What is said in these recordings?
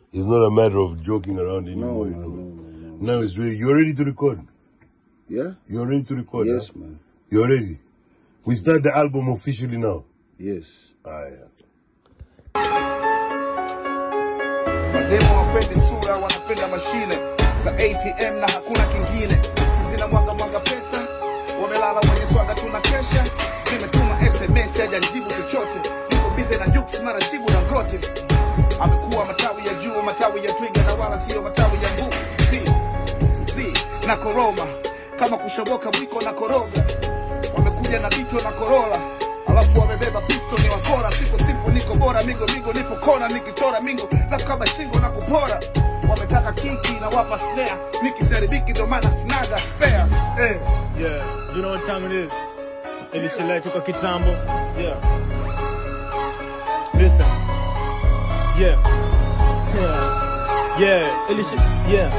It's not a matter of joking around No, anymore. man, you no, know. no, no. Now it's ready. You're ready to record. Yeah? You're ready to record. Yes, huh? man. You're ready. We start the album officially now. Yes. Aya. Mademo wapendi sura, wanapenda mashine za ATM na hakuna kingine. Sisi na mwaga mwaga pesa, wamelala wenye swaga, tuna kesha. Nimetuma SMS hajanijibu chochote, niko bize na Jux mara jibu na ngote. Amekuwa matawi ya juu, matawi ya twiga na wala sio matawi ya mbu. Zi, zi na koroma kama kushoboka mwiko na koroga. Wamekuja na bito na korola alafu wamebeba pisto ni wakora siko simpo niko bora migo migo nipo kona nikichora mingo na kama shingo na kupora wametaka kiki na wapa snare nikiseribiki ndo maana sinaga spare eh. Yeah, you know what time it is. Ilishilai toka kitambo. Yeah. Listen. Yeah. Yeah. Yeah. Ilishi. Yeah.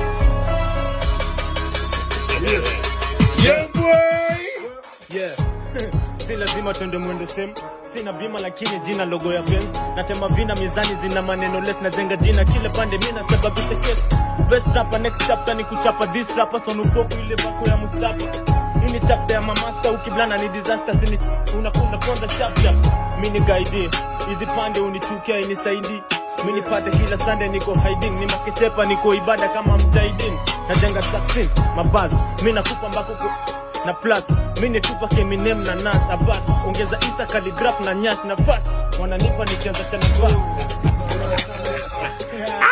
Yeah, boy. Yeah. si lazima twende mwendo same sina bima lakini jina logo ya Benz natema vina mizani zina maneno less najenga jina kile pande mimi nasababisha kesi best rapper next chapter ni kuchapa this rapper son upoku ile bako ya Mustafa hii ni chapter ya mamasta ukiblana ni disaster sini unakunda konda sharp sharp mimi ni guide hizi pande unichukia inisaidi mimi nipate kila Sunday niko hiding ni makitepa niko ibada kama mtaidin najenga success mabaz mimi nakupa mbako ku- na plus mi nitupa keminem na nas abas ongeza isa kaligraf na nyash na fas wananipa nikianza cha nafasi